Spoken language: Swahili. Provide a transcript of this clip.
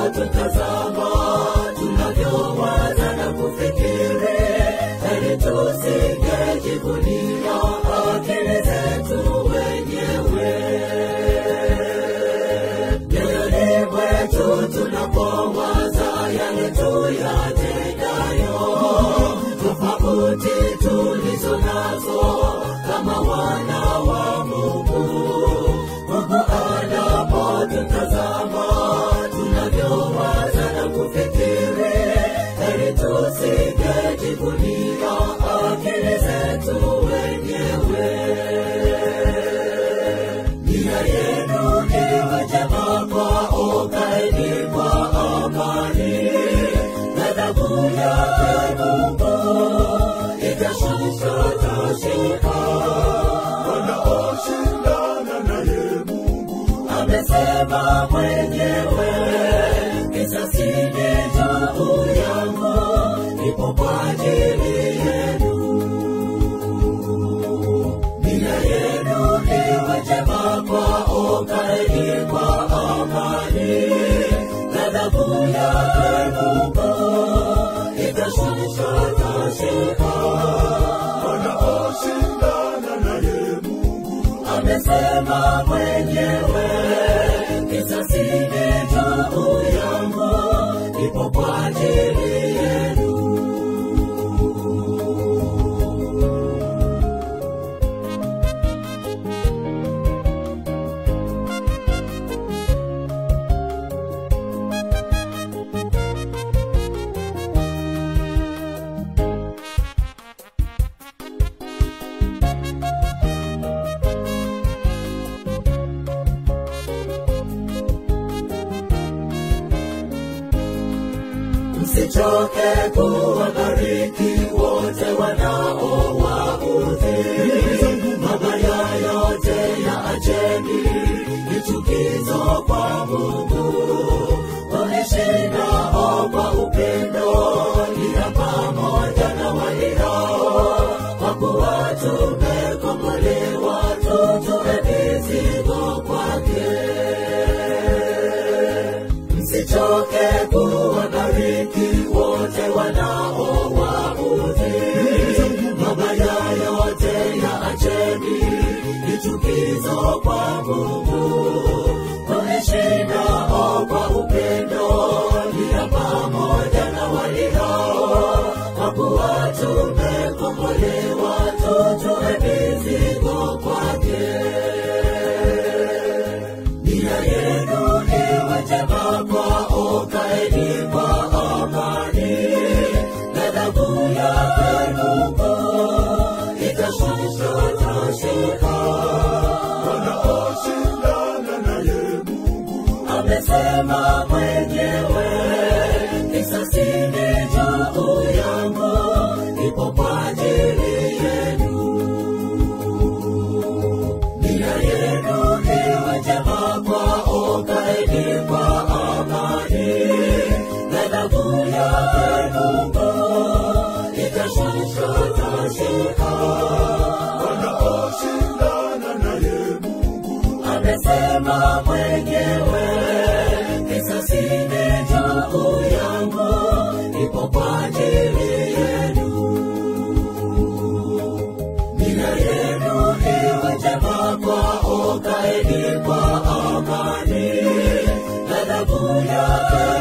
anapotutazama tunavyowaza na kufikiri, heri tusingejivunia akili zetu wenyewe. Mioyoni mwetu tunapowaza yale tuyatendayo, tofauti tulizo nazo kama wana wa Mungu. Mungu anapotutazama tunavyowaza na kufikiri, heri tusingejivunia akili zetu wenyewe. Nia yenu iwe njema kwao, kaeni kwa amani. Ghadhabu yake Mungu itashuka tashuka. wanaoshindana naye Mungu Amesema mwenyewe, kisasi ni juu yangu, ipo kwa ajili yenu. Nia yenu iwe njema kwao, kaeni kwa amani. Ghadhabu yake Mungu itashuka tashuka. wanaoshindana naye Mungu amesema mwenyewe, kisasi ni juu yangu, ipo kwa ajili yenu. Msichoke kuwabariki wote wanaowaudhi, mabaya yote ya acheni, ni chukizo kwa Mungu. Walishinao kwa upendo, nia pamoja na walirao, kwa kuwa tumekombolewa, tutoe mizigo kwake msichoke kuwabariki wote wanaowaudhi, mabaya yote ya acheni, ni chukizo kwa Mungu. Wameshindao kwa upendo, nia pamoja na walirao, kwa kuwa tumekombolewa, tutoe mizigo kwake nia yenu iwe njema kwao, kaeni kwa amani. Ghadhabu yake Mungu itashuka tashuka. wanaoshindana naye Mungu Amesema mwenyewe, kisasi ni juu yangu, ipo kwa ajili yenu. Nia yenu iwe njema kwao, kaeni kwa amani. Ghadhabu yake Mungu itashuka tashuka. wanaoshindana naye Mungu Amesema mwenyewe, kisasi ni juu yangu, ipo kwa ajili yenu. Nia yenu iwe njema kwao, kaeni kwa amani. Ghadhabu yake